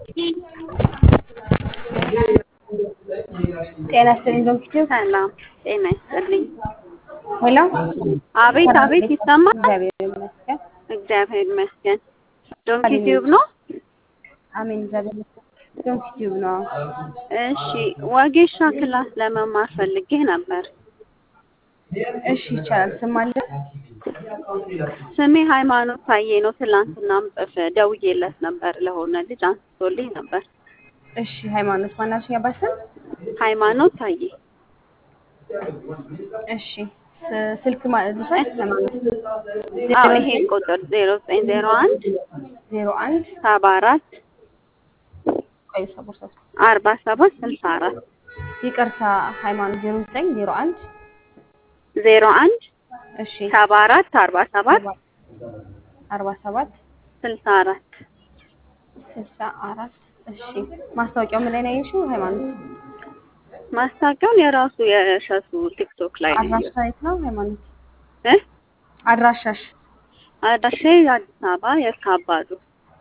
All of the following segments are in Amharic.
ጤና ይስጥልኝ ዶክተር። ሰላም ጤና ይስጥልኝ። ሄሎ አቤት አቤት፣ ይሰማል? እግዚአብሔር ይመስገን። እግዚአብሔር ይመስገን። ዶንኪ ቲዩብ ነው? አሜን። እግዚአብሔር ይመስገን። ዶንኪ ቲዩብ ነው። እሺ፣ ወጌሻ ክላስ ለመማር ፈልጌ ነበር። እሺ ይቻላል። ስም አለ? ስሜ ሃይማኖት ታዬ ነው። ትላንትናም ጽፍ ደውዬለት ነበር ለሆነ ልጅ አንስቶልኝ ነበር። እሺ ሃይማኖት ማናሽኝ አባት ስም? ሃይማኖት ታዬ። እሺ ስ- ስልክ ማለት ነው ሃይማኖት አዎ ይሄን ቁጥር ዜሮ ዘጠኝ ዜሮ አንድ ዜሮ አንድ ሰባ አራት ቆይ ሰቦርሳ አርባ ሰባት ስልሳ አራት ይቅርታ ሃይማኖት ዜሮ ዘጠኝ ዜሮ አንድ ዜሮ አንድ እሺ ሰባ አራት አርባ ሰባት አርባ ሰባት ስልሳ አራት ስልሳ አራት እሺ ማስታወቂያው ምን ላይ ነው ያየሽው ሃይማኖት? ማስታወቂያውን የራሱ የእሸቱ ቲክቶክ ላይ ነው አድራሻ የት ነው ሃይማኖት? እ አድራሻሽ አዳሼ አዲስ አበባ የካባዱ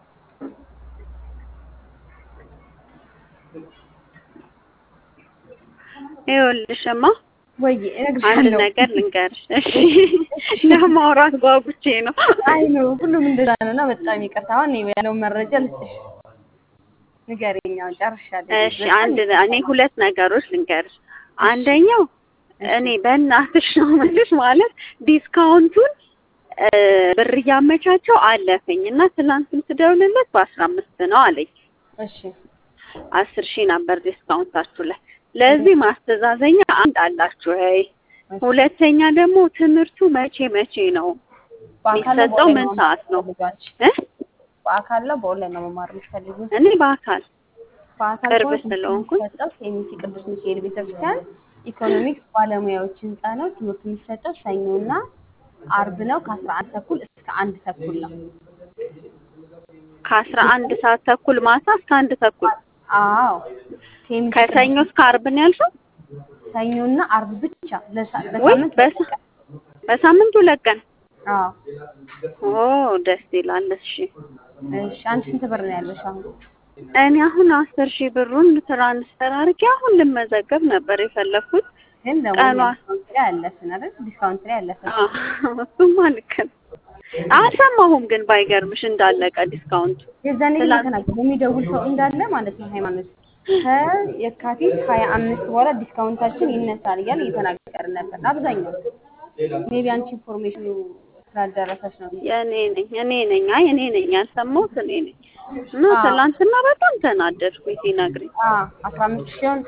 ይኸውልሽማ ወይ አንድ እነግርሻለሁ። ነገር ልንገርሽ። እሺ ለማውራት ጓጉቼ ነው። አይ ነው ሁሉም እንደዛ ነው እና በጣም ይቅርታ። አሁን እኔ ያለውን መረጃ ልስጥሽ። ንገሪኝ። አሁን ጨርሻለሁ። እሺ አንድ እኔ ሁለት ነገሮች ልንገርሽ። አንደኛው እኔ በእናትሽ ነው የምልሽ ማለት ዲስካውንቱን እ ብር እያመቻቸው አለፈኝ እና ትናንትም ስደውልለት በአስራ አምስት ነው አለኝ። እሺ አስር ሺህ ነበር ዲስካውንታችሁ ላይ። ለዚህ ማስተዛዘኛ አንድ አላችሁ ወይ? ሁለተኛ ደግሞ ትምህርቱ መቼ መቼ ነው በአካል ነው የሚሰጠው? ምን በኦንላይን ነው ሰዓት ነው? የምትፈልጊው አንቺ? እ በአካል ነው በኦንላይን ነው መማር የምትፈልጊው? እኔ በአካል በአካል ቅርብ ከሆነ ስለሆንኩኝ የሚሰጠው ኬሚሲ ቅዱስ ሚካኤል ቤተክርስቲያን ኢኮኖሚክስ ባለሙያዎች ህንፃ ነው። ትምህርቱ የሚሰጠው ሰኞና አርብ ነው ከአስራ አንድ ተኩል እስከ አንድ ተኩል ነው። ከአስራ አንድ ሰዓት ተኩል ማታ እስከ አንድ ተኩል አዎ ኬሚሲ ከሰኞ እስከ አርብ ነው ያልሽው? ሰኞና አርብ ብቻ ለሳ- ወይ በሳምንት በሳ- በሳምንት ሁለት ቀን። አዎ ኦ ደስ ይላል። እሺ እሺ አንቺ ስንት ብር ነው ያለሽ አሁን? እኔ አሁን አስር ሺህ ብሩን ትራንስፈር አድርጌ አሁን ልመዘገብ ነበር የፈለኩት። ግን ደግሞ ቀኗ ዲስካውንት ላይ አለፍን አይደል? ዲስካውንት ላይ አለፍን። አዎ፣ እሱማ ልክ ነው። አልሰማሁም ግን ባይገርምሽ እንዳለቀ ዲስካውንቱ የዛኔ ግን ትላንት- ተናገር የሚደውል ሰው እንዳለ ማለት ነው ሃይማኖት ከየካቲት ሀያ አምስት በኋላ ዲስካውንታችን ይነሳል እያለ እየተናገርን ነበር። አብዛኛው ሜቢ አንቺ ኢንፎርሜሽኑ ስላልደረሰች ነው። የእኔ ነኝ እኔ ነኝ አይ እኔ ነኝ ያልሰማሁት እኔ ነኝ እና አዎ። ትላንትና በጣም ተናደድኩኝ ሲነግሪኝ አስራ አምስት ሺውን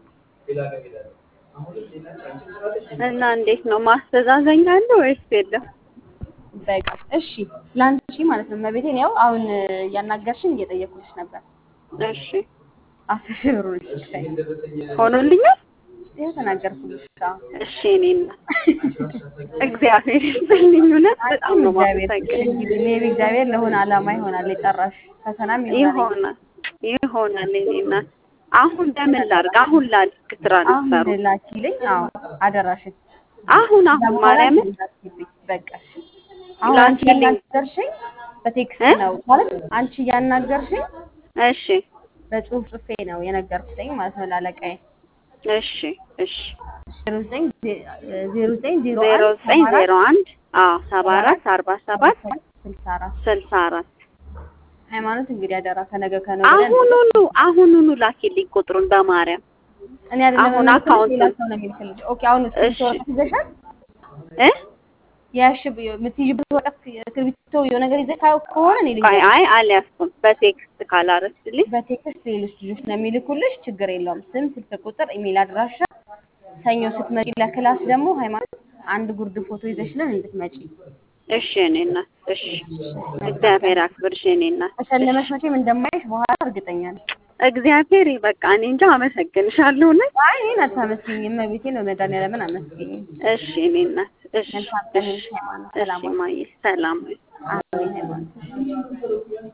እና እንዴት ነው ማስተዛዘኛ አለ ወይስ የለም? በቃ እሺ፣ ለአንቺ ማለት ነው መቤቴን ያው አሁን እያናገርሽን እየጠየኩልሽ ነበር። እሺ አስር ሺህ ብር ልትሰጪኝ ሆኖልኛል። ይኸው ተናገርኩልሽ። አዎ። እሺ እኔ እናት እግዚአብሔር ይስጥልኝ። እውነት በጣም ነው እግዚአብሔር የማመሰግነው። እንግዲህ ሜቢ እግዚአብሔር ለሆነ ዓላማ ይሆናል የጠራሽ ፈተናም ይሆናል። ይሆናል ይሆናል። እኔ እናት አሁን ለምን ላድርግ? አሁን ላድርግ ትራንስፈሩ አሁን ላኪልኝ። አዎ አደራሽን አሁን አሁን ማርያምን በቃ አሁን አንቺ ላኪልኝ። ያናገርሽኝ በቴክስት እ? ነው ማለት አንቺ ያናገርሽኝ እሺ በጽሁፍ ጽፌ ነው የነገርኩትኝ ማለት ነው ላለቃዬ እሺ እሺ ዜሮ ዘጠኝ ዜ- ዜሮ ዘጠኝ ዜሮ ዜሮ አንድ ዘጠኝ ሰባ አራት ዜሮ አንድ አዎ ሰባ አራት አርባ ሰባት ስልሳ አራት ስልሳ አራት ሃይማኖት እንግዲህ አደራ ከነገ ከነገ ወዲያ አሁኑኑ አሁኑኑ ላኪልኝ ቁጥሩን በማርያም እኔ አይደለም አሁን የምልክልሽ፣ አካውንት ሌላ ሰው ነው የሚልክልሽ። ኦኬ አሁን እሺ። እስክሪብቶ ወረቀት ይዘሻል? እ የያሽ የምትይዥበት ወረቀት እስክሪብቶ የሆነ ነገር ይዘሽ ካው- ከሆነ እኔ ልጅ አይ አይ አልያዝኩም በቴክስት ካላረስልኝ በቴክስት ሌሎች ልጆች ነው የሚልኩልሽ። ችግር የለውም። ስም፣ ስልክ ቁጥር፣ ኢሜል አድራሻ። ሰኞ ስትመጪ ለክላስ ደግሞ ሃይማኖት አንድ ጉርድ ፎቶ ይዘሽልን እንድትመጪ። እሺ እኔ እናት እሺ እግዚአብሔር አክብርሽ እኔ እናት ተሸለመሽ መቼም እንደማይሽ በኋላ እርግጠኛ ነኝ። እግዚአብሔር በቃ እኔ እንጃ አመሰግንሻለሁ ነኝ አይ እኔን አታመስግኝ፣ እመቤቴን በመድኃኒዓለምን አመስግኝ። እሺ እኔ እናት እሺ መልካም ቀን እሺ ይሁንልሽ ሃይማኖት። እሺ ሰላም ማየ ሰላም አሜን ሃይማኖት።